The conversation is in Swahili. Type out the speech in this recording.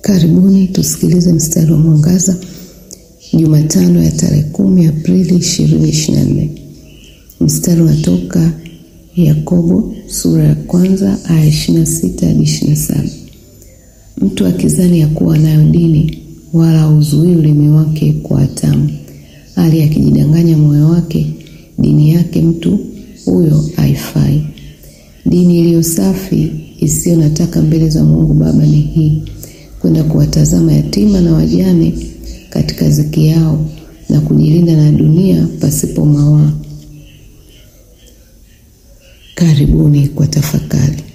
Karibuni tusikilize mstari wa mwangaza Jumatano ya tarehe kumi Aprili 2024. Mstari unatoka Yakobo sura ya kwanza aya 26 hadi 27. Mtu akizani ya kuwa nayo dini wala hauzuii ulimi wake kwa hatamu, hali akijidanganya moyo wake, dini yake mtu huyo haifai. Dini iliyo safi isiyo na taka mbele za Mungu Baba ni hii: kwenda kuwatazama yatima na wajane katika ziki yao na kujilinda na dunia pasipo mawaa. Karibuni kwa tafakari.